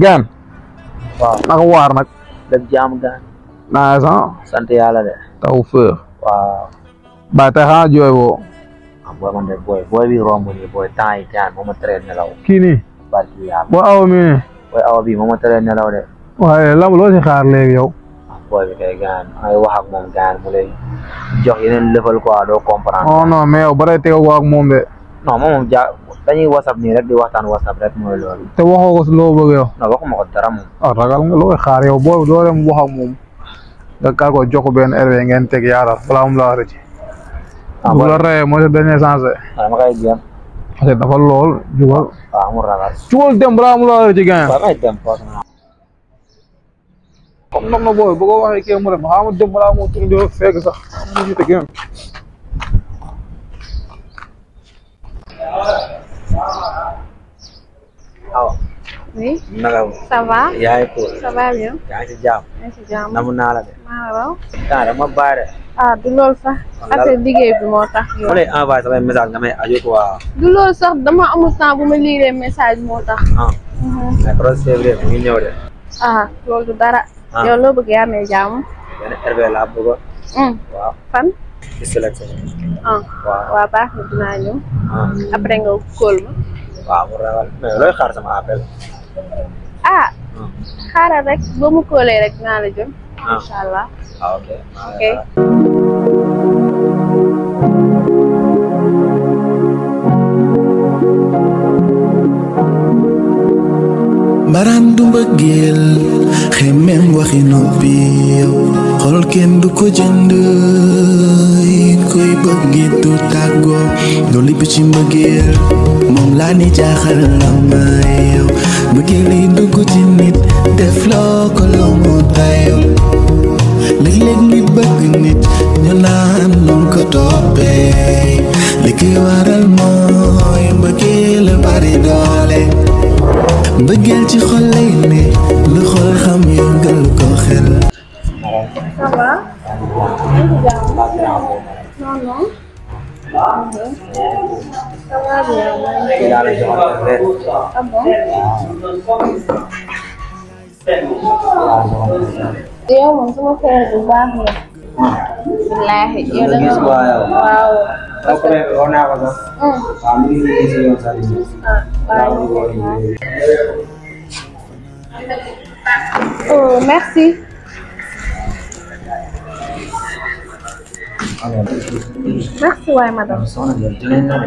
gaan waaw naka waar nag def jaam gaan naa san sant yàlla de taw féex waaw ba tey xanaa jooy boo ah booy man de booy booy bi romb nii booy temps yi gaan moo ma teree nelaw kii nii barki yàlla boo awa mi ne booy awa bi moo ma teree nelaw de waaye lam loo si xaar léegi yow ah booy bi kay gaan ay wax ak moom gaan mu lay jox yeneen lëfal quoi doo comprendre non non mais yow ba tey tegoo ko ak moom de non moom moom ja dañuy whatsapp nii rek di waxtaan whatsapp rek mooy loolu te waxoo ko si loo bëgg yow non waxuma ko dara moom ah ragal nga looy xaar yow boo doo dem wax ak moom nga kar ko jox ko benn herbe ngeen teg yaatal balaa mu la rëcc ah bu booy la reyee mooy sa dernier chance de ah dama koy jéem parce que dafa lool jugal waaw amul ragal jugal dem balaa mu la rëcc gain waaw may dem foofu naa comme ndox na booy bu ko waxee kii mu dem xaaral ma dem balaa moo tur di fekk sax mu jiite gën awa Oui, naka ça va yaa ngi cool Ça va bien yaa ngi si jàmm maa ngi si jàmm namu naa la de maa la raw temps dama bàyyi de ah du loolu sax affaire liggéey bi moo tax yow ma lay envoyé samay message nga may aju quoi du loolu sax dama amul temps bu ma liiree message moo tax ah mais projet février mi ngi ñëw de ah loolu du dara Ah. yow loo bëgg yaa amee jàmm benn RV laa bëgg hum waaw fan ci sélection ah waaw waa baax na dinaa ñëw ah après nga kóol ma waaw mu ragal mais looy xaar sama appel ah ah xaaral rek boo mu kóolee rek naa la jëm Ah. incha allah ah ok ok mbaraan du mbëggeel xemmeem waxi noppi yow xol kenn du ko jënd it koy bëggi du tàggoo du lipp ci mbëggeel moom laa ni jaaxal la ma yow mbëggeel yi dugg ci nit def loo ko loo mu dayo léeg-léeg nit bëgg nit ñu naan nun ko toppee li koy waral mooy mbëggeel bari doole mbëggeel ci xol lay ne lu xol xam yëngal ko xel ça va maa ngi si jàmm non non ça va bien maa ngi si yàlla joxal la leen ah bon yow moom sama frère bu baax la. wallaahi yow da gis nga waa yow waaw. après war naa ko sax hum waaw mi ngi nii si yoon sax di ah waaw. oh merci. merci waay madame. soxna bi jëlee na de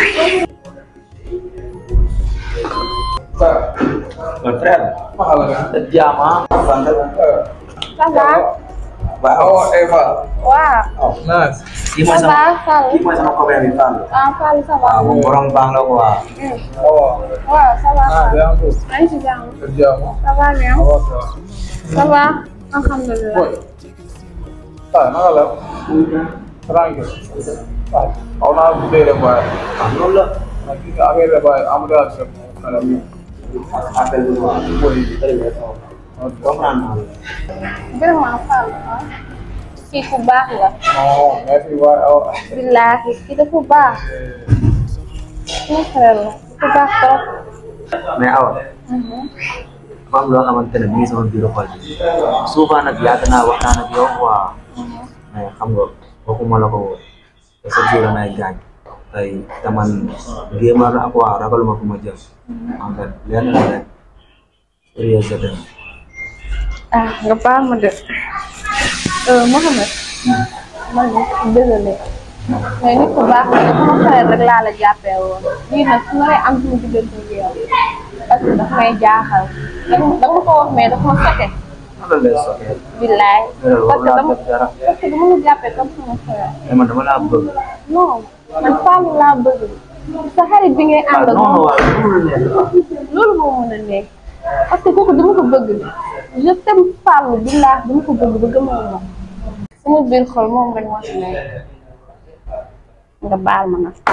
mon frère da jaama ça va. waaw waaw. nice kii mooy ça sama va Fall. kii mooy sama copain bi Fall ah Fall ça va. waaw moom borom baax la quoi hum waaw ça va Fall. maa ngi si jàmm. ça va bien. ça va. alhamdulilah. ah naka la tranquille ah xaw naa guddee rek waaye ah loolu la nag gis nga affaire rek waaye amul daal rek xale bi appel bi quoi boy comprendre naa la vraiment Fall ah. kii ku baax la. non merci waaye aw billaahi kii dafa baax. suñu frère la. ku baax trop. mais awa dafa am loo xamante ne mi ngi sama biir xol bi souvent nag yàgg naa waxtaan ak yow quoi mais xam nga waxuma la ko woon te chaque jour damay gaañ tey te man gémar la quoi ragaluma fu ma jëm en fait lenn la rek sérieux je t'aime ah nga baal ma de. euh Mohamed. man désolé. mais nit ku baax la dafa ma frère rek laa la jàppee woon. lii nag su ma lay am suñu diggante ak yow. parce que daf may jaaxal. da nga da nga ko wax mais dafa ma sote. lan lay soxee billaay. loolu parce war que naa dama def dara parce que dama la jàppee comme sama frère. mais man dama laa bëgg non man Fallou laa bëgg. sa xarit bi ngay ah ànd ak non non moom. waaw loolu la nekk loolu moo mën a nekk parce que kooku dama ko bëgg je t'aime Fallou billah dama ko bëgg ba gëmal ma sama biir xol moom rek moo ci nekk nga baal ma nag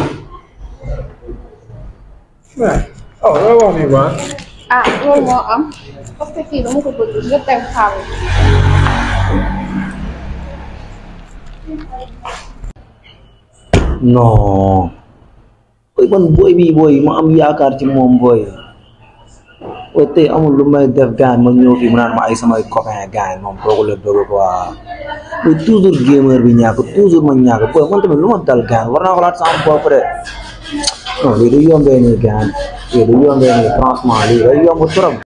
oh loolu wax nii ba ah loolu moo am parce que kii dama ko bëgg je t'aime Fallou non booy man booy bi booy ma am yaakaar ci moom booy o tey amul lu may def gaan ma ñëw fii mu naan ma ay samay copain gaan moom kooku la bëgg quoi mais toujours gamer bi ñàkk toujours ma ñàkk booy man tamit lu ma dal gaan war naa xalaat sama bopp de non lii du yombee nii gaan lii du yombee nii franchement lii day yomb trop